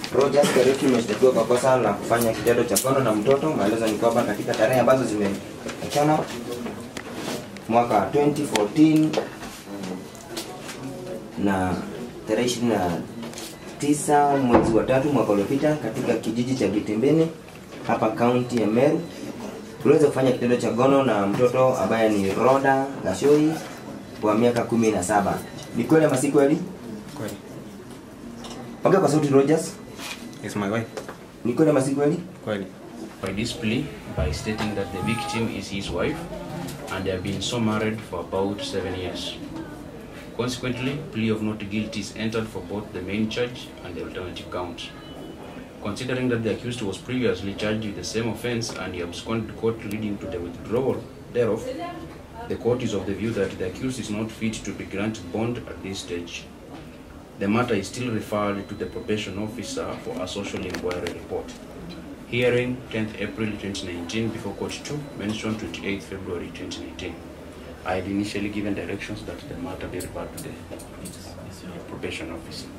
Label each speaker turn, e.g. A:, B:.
A: Rogers Kariuki umeshtakiwa kwa kosa la kufanya kitendo cha ngono na mtoto. Maelezo ni kwamba katika tarehe ambazo zimeachana mwaka 2014 na tarehe 29 mwezi wa tatu mwaka uliopita katika kijiji cha Gitembeni hapa kaunti ya Meru uliweza kufanya kitendo cha ngono na mtoto ambaye ni Roda Gashoi wa miaka kumi na saba. Ni kweli ama si kweli?
B: Kweli.
A: Ongea kwa sauti Rogers.
B: It's my wife.
A: Ni kweli ama si kweli?
B: Kweli.
C: by this plea by stating that the victim is his wife and they have been so married for about seven years. Consequently, plea of not guilty is entered for both the main charge and the alternative count. Considering that the accused was previously charged with the same offense and he absconded court leading to the withdrawal thereof, the court is of the view that the accused is not fit to be granted bond at this stage. The matter is still referred to the probation officer for a social inquiry report. Hearing 10th April 2019 before Court 2, mentioned 28th February 2019. I had initially given directions that the matter be referred to the probation officer.